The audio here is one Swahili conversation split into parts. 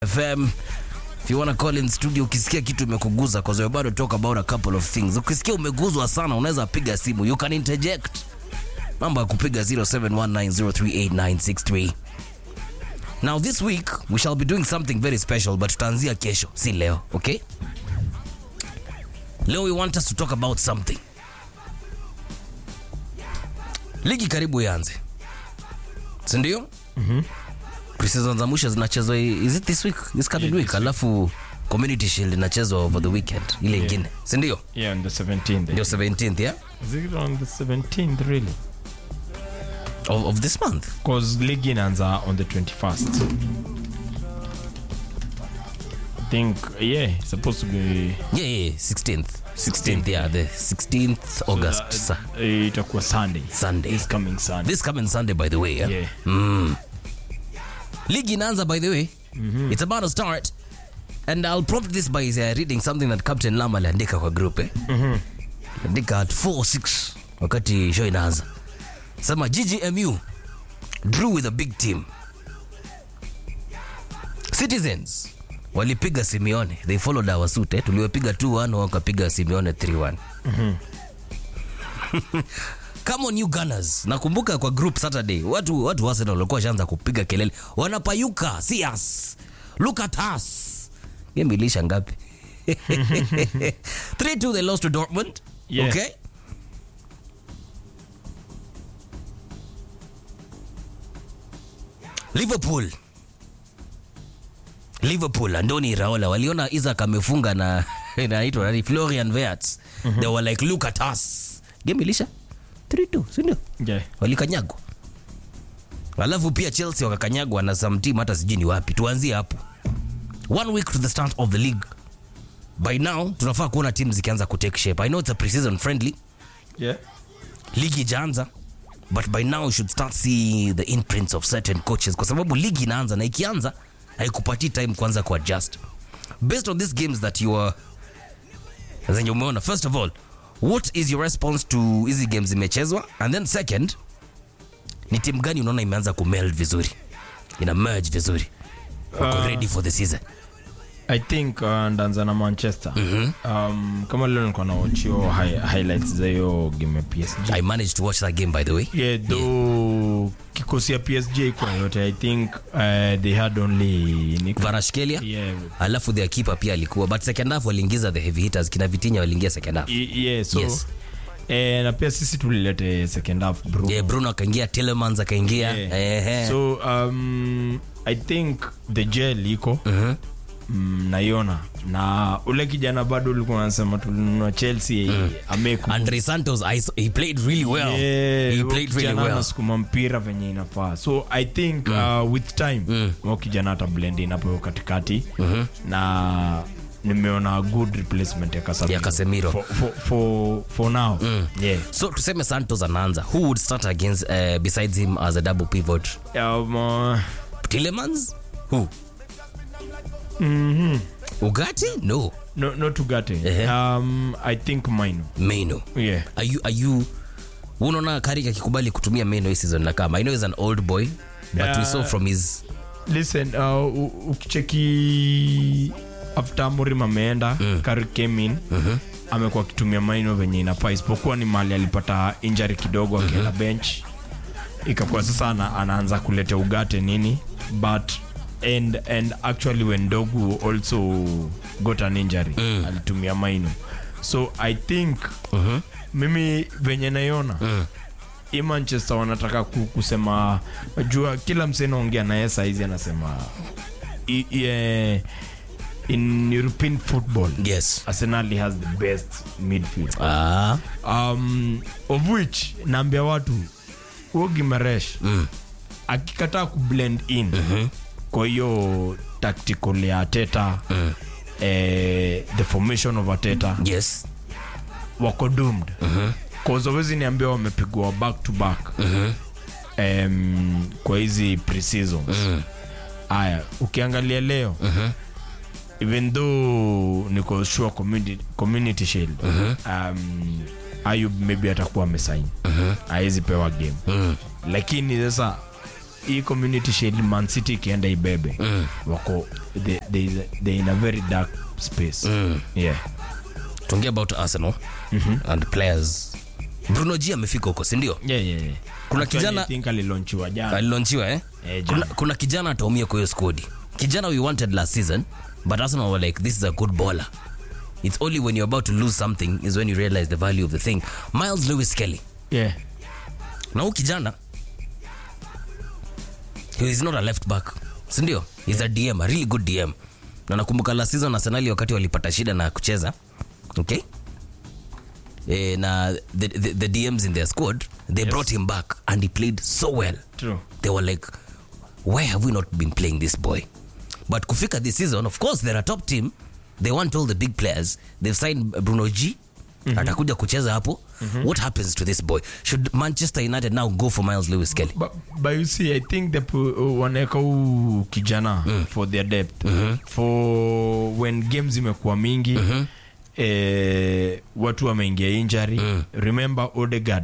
FM. If you wanna call in studio ukisikia kitu imekuguza cause we're about to talk about a couple of things. Ukisikia umeguzwa sana unaweza piga simu. You can interject. Mambo ya kupiga 0719038963. Now this week we shall be doing something very special but tutaanzia kesho, si leo, okay? Leo we want us to talk about something. Ligi karibu ianze. Si ndio? preseason za mwisho zinachezwa is it this week this coming Yeah, week this alafu community shield inachezwa over the weekend ile Yeah. ingine si ndio Yeah, on the 17th. ndio 17th yeah Is it on the 17th really? of, of this month Because league inaanza on the 21st. I think, yeah, it's supposed to be... yeah, yeah 16th 16th yeah the 16th august Uh, sa- uh, itakuwa Sunday. Sunday. This coming Sunday. this coming sunday by the way yeah, Yeah. ligi inaanza by the way it's about to start and i'll prompt this by uh, reading something that captain lam aliandika kwa group eh? andika at 46 wakati show inaanza sema ggmu drew with a big team citizens walipiga simeone they followed our suit eh? tuliwapiga 2-1 wakapiga simeone 3-1 Come on you Gunners. Nakumbuka kwa group Saturday watu watu wa Arsenal walikuwa washaanza kupiga kelele. Wanapayuka, see us. Look at us. Game ilisha ngapi? 3-2 they lost to Dortmund. Yeah. Okay? Liverpool. Liverpool Andoni Raola waliona Isaac amefunga na inaitwa nani Florian Wirtz. They were like look at us. Game ilisha 3-2, si ndio? Yeah. walikanyagwa alafu pia chelsea wakakanyagwa na some team hata sijui ni wapi tuanzie hapo one week to the start of the league by now tunafaa kuona team zikianza kutake shape i know it's a preseason friendly Yeah. ligi ijaanza but by now you should start see the imprints of certain coaches kwa sababu ligi inaanza na ikianza haikupatii time kwanza kuadjust based on these games that you are zenye umeona first of all what is your response to hizi games zimechezwa and then second ni timu gani unaona imeanza kumeld vizuri ina merge vizuri wako Uh, ready for the season I think uh, ndaanza na Manchester. Um, kama leo nilikuwa na watch hiyo hi highlights za hiyo game ya PSG. i managed to watch that game by the way Yeah, though kikosi ya PSG kwa yote I think uh, they had only ni- varashkelia yeah, alafu their keeper pia alikuwa but second half waliingiza the heavy hitters kina vitinya waliingia second half I- yeah, so Yes. eh, na pia sisi tulilete second half bro. yeah, bruno akaingia telemans akaingia Yeah. Ehe. so um, i think the gel iko Mhm. mm, naiona na ule kijana bado ulikuwa nasema tulinunua chelsea ameku andre santos I saw, he played really well Yeah, he huyo played really kijana well anasukuma mpira venye inafaa so i think uh, with time mm. kijana ata blend in hapo katikati na nimeona a good replacement ya Casemiro. Ya Casemiro. for, for, for, for now yeah. so tuseme santos anaanza who would start against uh, besides him as a double pivot um, uh, telemans who ugati no no, not Ugarte. Ehe. um, i think mine meno yeah are you, are you unaona karik akikubali kutumia meno hii season na kama i know he's an old boy but we Yeah. saw from his listen uh, u- ukicheki after amorim ameenda mm. came in mm-hmm. amekuwa akitumia maino venye inafaa isipokuwa ni mali alipata injury kidogo akienda mm-hmm. bench ikakuwa sasa ana, anaanza kuleta ugate nini but and and actually when dogu also got an injury mm. alitumia maino so i think mm-hmm. mimi venye naiona mm hii manchester wanataka ku- kusema jua kila msee naongea naye saizi anasema i, i, eh, in european football yes arsenal has the best midfield ah um, of which naambia watu huo gimaresh mm. akikataa kublend in mm-hmm. kwa hiyo tactical ya ateta mm. eh, the formation of ateta yes wako doomed cause awezi niambia wamepigwa back to back um, kwa hizi preseasons haya ukiangalia leo even though niko sure community, community shield um, ayub maybe atakuwa amesain awezi pewa game lakini sasa hii community shield man city ikienda ibebe wako they, they, they in a very dark space yeah tuongea about arsenal and players bruno g amefika huko sindio yeah, yeah, yeah. Kuna Actually, kijana- I think alilonchiwa jana alilonchiwa eh? Eh, kuna, jana. kuna kijana ataumia kwa hiyo skodi kijana we wanted last season but arsenal were like this is a good baller it's only when you're about to lose something is when you realize the value of the thing miles lewis kelly yeah na huu kijana he is not a left back sindio he's a dm a really good dm na nakumbuka last season arsenali wakati walipata shida na kucheza okay eh, na the, the, the dms in their squad they brought him back and he played so well true they were like why have we not been playing this boy but kufika this season of course they're a top team they want all the big players they've signed bruno g atakuja kucheza hapo what happens to this boy should manchester united now go for miles lewis kelly but, but you see i think the pu- wanaweka huu kijana for their depth for when games imekuwa mingi eh, watu wameingia injury remember odegard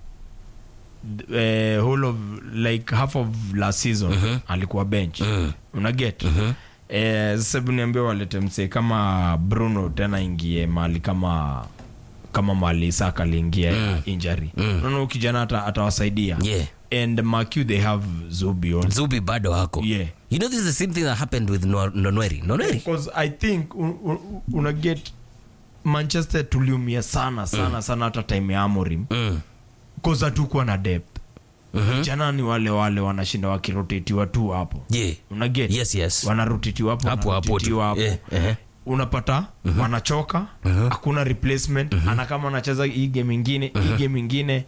eh, whole of like half of last season alikuwa bench unaget eh, sasa hebu niambia walete msee kama bruno tena ingie mali kama kama mali saka aliingia injury unaona huyu kijana ata- atawasaidia Yeah. and macu they have zubi also zubi bado hako Yeah. you know this is the same thing that happened with Nwa- nonweri nonweri because i think un- un- una get manchester tuliumia sana sana sana hata time ya amorim mm. bcause hatukuwa na depth jana ni wale wale wanashinda wakirotetiwa tu hapo yeah una get yes yes wanarotetiwa hapo Hapo, hapo tu. wanarotetiwa hapo Yeah, ehe. unapata wanachoka hakuna replacement ana kama anacheza hii game ingine hii game ingine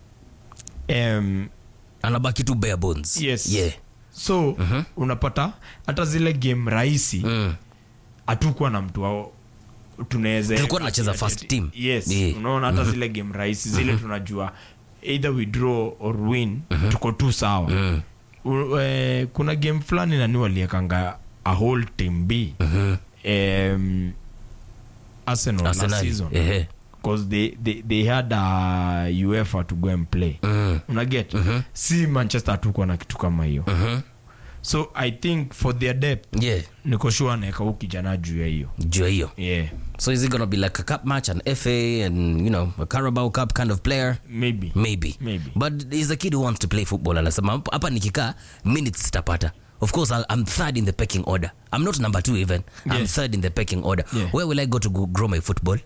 um, anabaki tu bare bones yes yeah so unapata hata zile game rahisi mm. hatukuwa na mtu wao tunaweza Tulikuwa tunacheza first team. yes Yeah. unaona hata zile game rahisi zile tunajua either we draw or win tuko tu sawa U, eh, kuna game fulani nani waliekanga a whole team b um, Arsenal last Arsenal, season ehe. because they, they, they had a UEFA to go and play Mm. unaget si manchester hatukuwa na kitu kama hiyo Mhm. so i think for their depth yeah niko sure anaeka huu kijana juu ya hiyo juu ya hiyo yeah so is it gonna be like a cup match an fa and you know a carabao cup kind of player maybe maybe Maybe. but he's a kid who wants to play football anasema "Hapa- hapa nikikaa minutes sitapata of course I'll, i'm third in the pecking order i'm not number two even i'm Yes. third in the pecking order Yeah. where will i go to go grow my football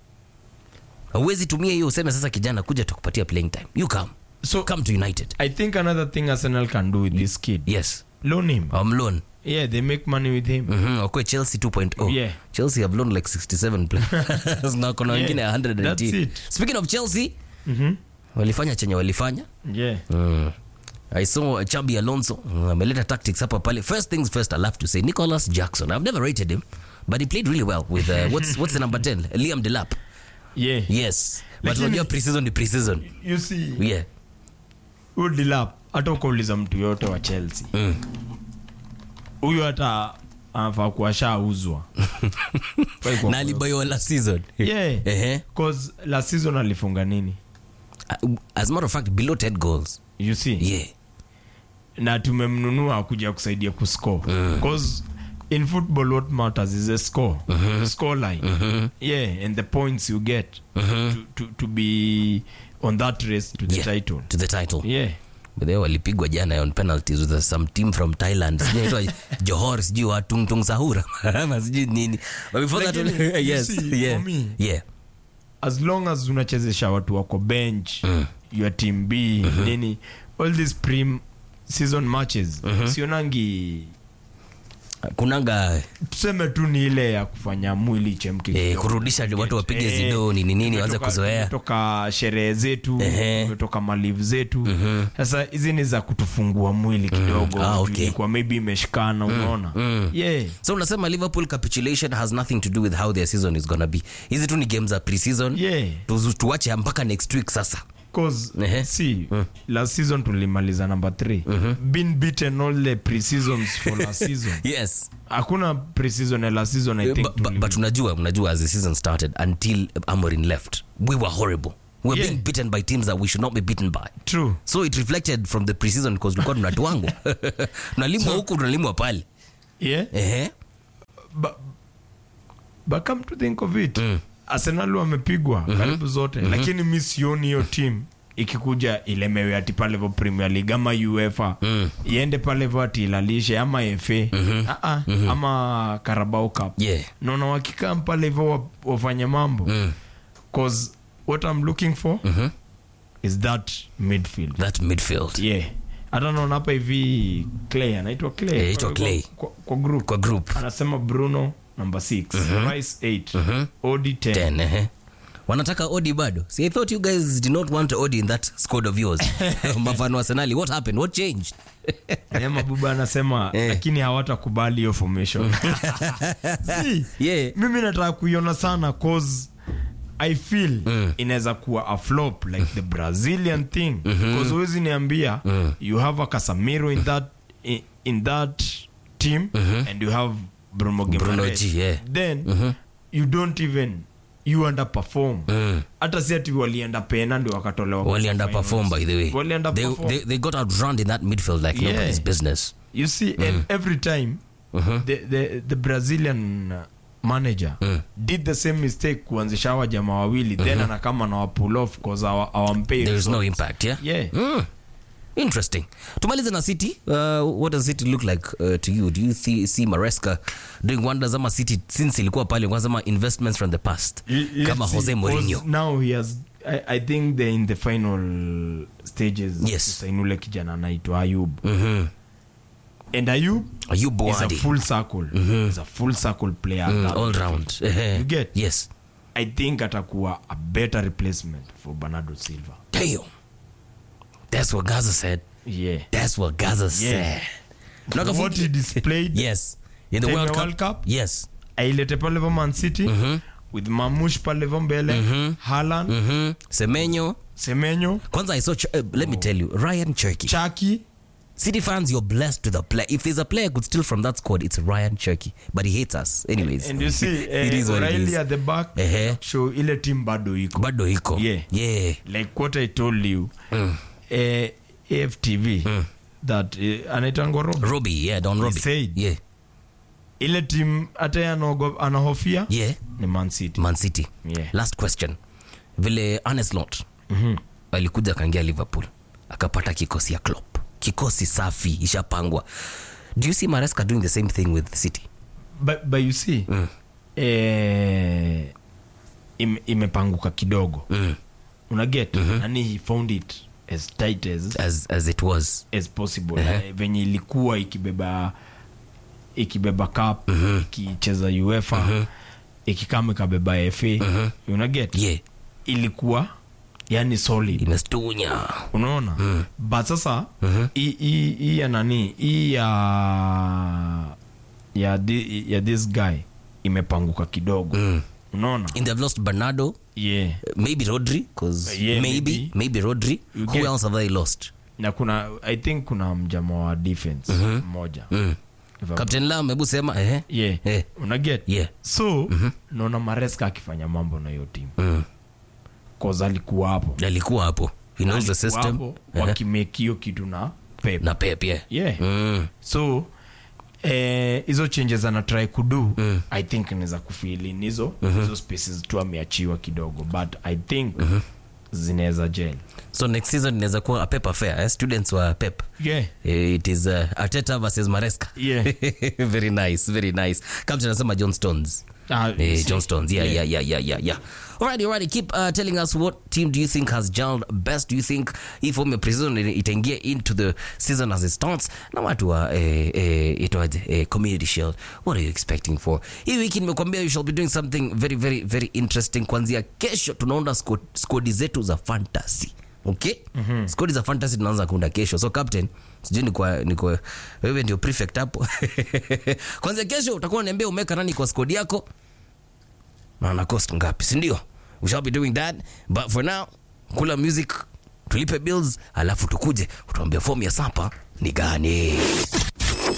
huwezi tumia hiyo useme sasa kijana kuja tukupatia playing time you come so come to united i think another thing arsenal can do with this kid yes loan him i'm loan yeah they make money with him Mhm, wakwe chelsea 2.0 Yeah. chelsea have loaned like 67 players na kuna wengine Yeah, 100 that's it. speaking of chelsea Mhm. walifanya chenye walifanya yeah Mm. I saw Chabi Alonso mm, ameleta tactics hapa pale. First things first, I love to say Nicholas Jackson. I've never rated him, but he played really well with uh, what's what's the number 10? Liam Delap. yeah Yes. But Lakini- unajua pre-season ni pre-season. you see Yeah. huyu dilap hata ukauliza mtu yote wa chelsea Mm. huyu hata anafaa kuwashauzwa Kwa hiyo- Na alibayo last season. yeah Ehe. cause last season alifunga nini Uh, As a matter of fact, below 10 goals. you see Yeah. na tumemnunua kuja kusaidia kuscore cause in football what matters is a score the score line yeah and the points you get to, to, to be on that race to the Yeah. title To the title. yeah But they walipigwa jana on penalties with some team from Thailand. Sijui inaitwa Johor, sijui wa Tung Tung Sahura. Ama sijui nini. But before that, Lakini, you yes. see, Yeah. for me- Yeah. as long as unachezesha watu wako bench your team b nini all these pre season matches sionangi Kunanga tuseme tu ni ile ya kufanya mwili chemke eh, kidogo. kurudisha watu wapige Eh, zido nini nini waanze tumetoka- kuzoea tumetoka sherehe zetu Ehe. tumetoka malivu zetu sasa hizi ni za kutufungua mwili kidogo Ah, okay. Ilikuwa maybe imeshikana unaona yeah so unasema liverpool capitulation has nothing to do with how their season is gonna be hizi tu ni game za pre-season yeah Tuzu- tuache mpaka next week sasa cause Ehe. see last season tulimaliza number 3 been beaten all the pre-seasons for last season yes hakuna pre-season ya last season i think but, but, tuli- but unajua unajua as the season started until amorin left we were horrible we're Yeah. being beaten by teams that we should not be beaten by true so it reflected from the preseason because tulikuwa tunatuangwa tunalimwa huku tunalimwa pale yeah ehe but, but come to think of it mm. arsenal wamepigwa karibu zote lakini mi sioni hiyo team ikikuja ilemewe ati pale vo premier league ama uefa mm. iende pale vo ati ilalishe ama fa mm-hmm. uh-uh. mm-hmm. ama carabao cup Yeah. naona wakikaa pale hivo wa- wafanye mambo Mm. cause what i'm looking for Mhm. is that midfield that midfield yeah hata naona hapa hivi clay anaitwa clay Eh, anaitwa Kwa- Clay. kwa, kwa group kwa group anasema bruno number 6 rice 8 odi 10 10 ehe wanataka odi bado see i thought you guys did not want odi in that squad of yours mafano arsenali what happened what changed Eh, mabuba anasema Eh. lakini hawatakubali hiyo formation See, Yeah. mimi nataka kuiona sana cause i feel inaweza kuwa a flop like the brazilian thing bcause huwezi niambia you have a casamiro in that, in, in that team and you have bruno Bruno Guimaraes. G, yeah. then you don't even you underperform hata si ati walienda pena ndio wakatolewa kwa wali underperform by the way Wali they, underperform. they, they got outrun in that midfield like Yeah. nobody's business You see, and every time the, the, the Brazilian uh, manager did the same mistake kuanzisha hawa jamaa wawili then anakama na wapull off cause awa- awampei there is no results. impact yeah Yeah. Mm. interesting tumalize na city uh, what does city look like uh, to you do you thi- see maresca doing wonders ama city since ilikuwa pale kwanzama investments from the past L- let's kama see, jose cause mourinho now he has I, I think they're in the final stages Yes. kusaini ule kijana anaitwa ayub Mhm. and ayub Ayub is a Boadi. full circle is a full circle player Mm, That- all round Ehe. You get? yes i think atakuwa a better replacement for bernardo silva damn that's what gaza said yeah that's what gaza said Not a what foot- he displayed yes in the Time world ya cup, World Cup? yes ailete pale vo man city with mamush pale vo mbele halan Mhm. semenyo semenyo kwanza i saw Ch- uh, let me tell you ryan cherky chaki City fans, you're blessed with a player. If there's a player could steal from that squad, it's Ryan Cherky. But he hates us. Anyways. and you see It eh, is what it O'Reilly is. at the back Ehe. show ile team bado iko Bado hiko. Yeah. Yeah. like what i told you eh, aftv that eh, anaitangwa Rob. Robbie, yeah, Don Robbie. said. Yeah. ile team hata yeye anaogo- anahofia Yeah. ni man city Man City. Yeah. Last question. Vile Arne Slot alikuja akaingia Liverpool akapata kikosi ya Klopp. Kikosi safi ishapangwa. Do you see Maresca doing the same thing with City? but, but you see eh, ime, imepanguka kidogo Mm. unaget nani he found it as tight as, As as it was. as possible eh, venye ilikuwa ikibeba ikibeba cup ikicheza uefa ikikama ikabeba fa unaget Yeah. ilikuwa yani solid Imestunya. unaona but sasa hii- hii hii ya nani hii ya ya, thi- ya this guy imepanguka kidogo unaona And they've lost Bernardo, yeah maybe Rodri, because Yeah, maybe, maybe. maybe Rodri. You Who get- else have they lost? na kuna i think kuna mjama wa defense mmoja If I'm- Captain Lam, hebu sema eh. yeah Eh. unaget Yeah. so naona mareska akifanya mambo na hiyo timu Mm. cause alikuwa hapo Alikuwa hapo. He knows the Alikuwa system. hapo, Eh. wakimake hiyo kitu na pep Na Pep, yeah. yeah Mm. so eh, hizo changes anatry kudu mm. i think naweza kufilin hizo hizo spaces tu ameachiwa kidogo but i think zinaweza gel So next season inaweza kuwa a Pep affair, eh? Students wa Pep. yeah Eh, It is uh, Arteta versus Maresca. Yeah. very nice, very nice. Captain anasema John Stones. Ah, Eh, see. John Stones. Yeah, yeah, yeah, yeah, yeah, yeah. Alrighty, alrighty. Keep uh, telling us what team do you think has gelled best? Do you think if form prison itaingia into the season as it starts? Na watu wa eh, eh, itwaje eh, community shield. What are you expecting for? Hii wiki nimekwambia you shall be doing something very very very interesting. Kuanzia kesho tunaunda squad, squad zetu za fantasy. Okay? Mm-hmm. Skodi za fantasy tunaanza kuunda kesho. So captain, sijui ni kwa ni kwa wewe ndio prefect hapo. Kwanza kesho utakuwa unaniambia umeweka nani kwa skodi yako na ana cost ngapi si ndio we shall be doing that but for now kula music tulipe bills alafu tukuje utuambia fomu ya sapa ni gani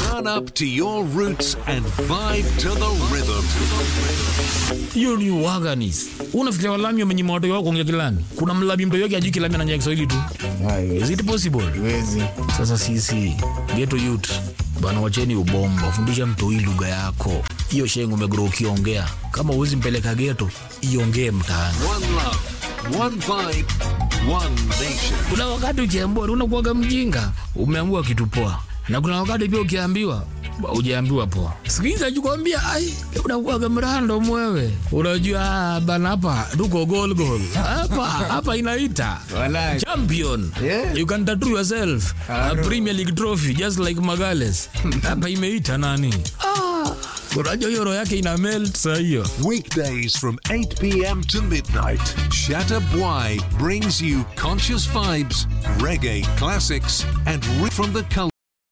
Turn up to your roots and vibe to the rhythm. hiyo ni waganis unafikiria walami wamenyima watoto wako kuongea kilami kuna mlami mtoto wake ajui kilami ananyea kiswahili tu is it possible Wezi. sasa sisi geto youth bana wacheni ubomba fundisha mtoi lugha yako hiyo shengo umegro ukiongea kama uwezi mpeleka geto iongee mtaani One love, one vibe, one nation. kuna wakati ukiambiwa unakuwaga mjinga umeambiwa kitu poa na kuna wakati pia ukiambiwa ujaambiwa poa sikiza jukwambia ai unakuwaga mrando mwewe unajua ah, bana hapa tuko gol gol hapa hapa inaita Walai. champion Yeah. you can tattoo yourself a premier league trophy just like magales hapa imeita nani ah, unajua hiyo roho yake ina melt saa hiyo Weekdays from 8 p.m. to midnight, Shatta Bwai brings you conscious vibes, reggae classics, and ri- from the culture.